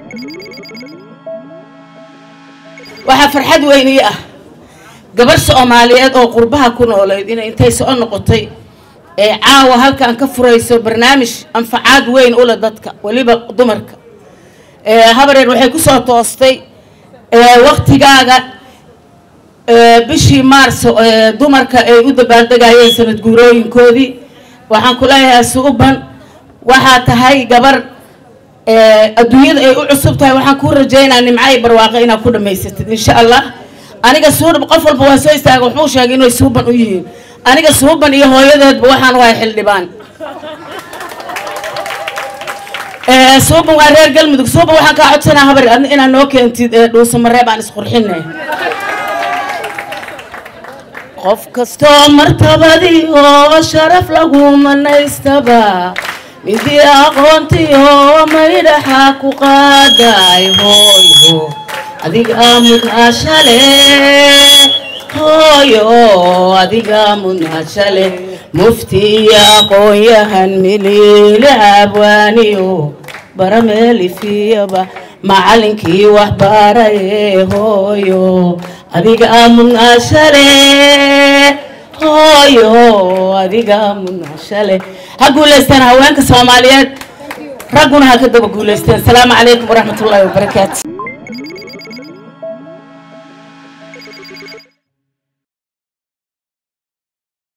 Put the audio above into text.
waxaa farxad weyn ii ah gabarh soomaaliyeed oo qurbaha ku nooleyd inay intay soo noqotay ee caawa halkan ka furayso barnaamij anfacaad weyn ule dadka weliba dumarka habareer waxay kusoo toostay waktigaaga bishii maarso dumarka ay u dabaaldegayeen sanad guurooyinkoodii waxaan ku leeyahay suuban waxaa tahay gabar adduunyada ay u cusub tahay waxaan kuu rajaynaa nimcay barwaaqo inaad ku dhamaysatid insha allah aniga suuban qof walba waa soo istaaga wuxuu sheegay inay suuban u yihiin aniga suuban iyo hooyadeedba waxaan wahay xildhibaan suuban waa reer galmudug suuban waxaan kaa codsanaa habar adna inaad noo keentid dhuusamareeb aan isqurxine qof kastoo martabadii oo sharaf lagu manaystaba midii aqoontii oo maydhaxa ku qaaday hooyo adiga mudnaashale hooyo adiga mudnaashale mufti iyo aqoon-yahan miliile abwaaniyo barameelifiyaba macalinkii waxbaraye hooyo adiga mudnaashale hooyo adiga mudnaashale ha guulaystaan haweenka soomaaliyeed ragguna ha ka daba guulaysteen asalaamu calaykum waraxmat ullaahi wabarakaatu